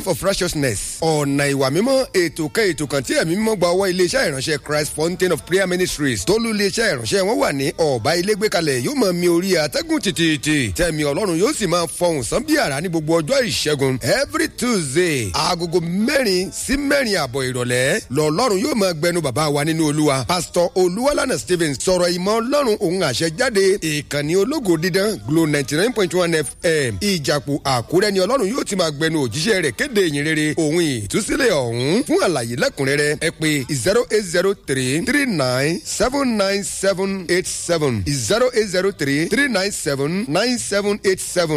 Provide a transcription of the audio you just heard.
path of righteousness ọ̀nà ìwà mímọ́ ètò kan ètò kan tí ẹ̀mí mímọ́ gba ọwọ́ iléeṣẹ́ ìránṣẹ́ christ fountain of prayer ministries tólú iléeṣẹ́ ìránṣẹ́ wọn wà ní ọ̀bá ilé gbé kalẹ̀ yóò máa mi orí atẹ́gùn tìtìtì tẹ̀mí ọlọ́run yóò sì máa fọhùn sán bí àrá ní gbogbo ọjọ́ ìṣẹ́gun every tuesday agogo mẹ́rin sí mẹ́rin àbọ̀ ìrọ̀lẹ́ lọ́lọ́run yóò máa gbẹnu bàbá wa nínú olúwa pastor olúwalànà stevens sọ̀rọ̀ ìmọ̀ ọlọ́run òun àṣẹ jáde ìkànnì ológo dídán glo ninety nine point one fm ìjàpò àkúrẹ́ ni ọlọ́run yóò ti máa gbẹnu òjíṣẹ́ rẹ̀ kéde ìyìn rere òun ìtúsílẹ̀ ọ̀hún fún àlàyé lẹ́kùnrẹ́rẹ́ ẹ pé zero eight zero three three nine seven nine seven eight seven zero eight zero three three nine seven nine seven eight seven.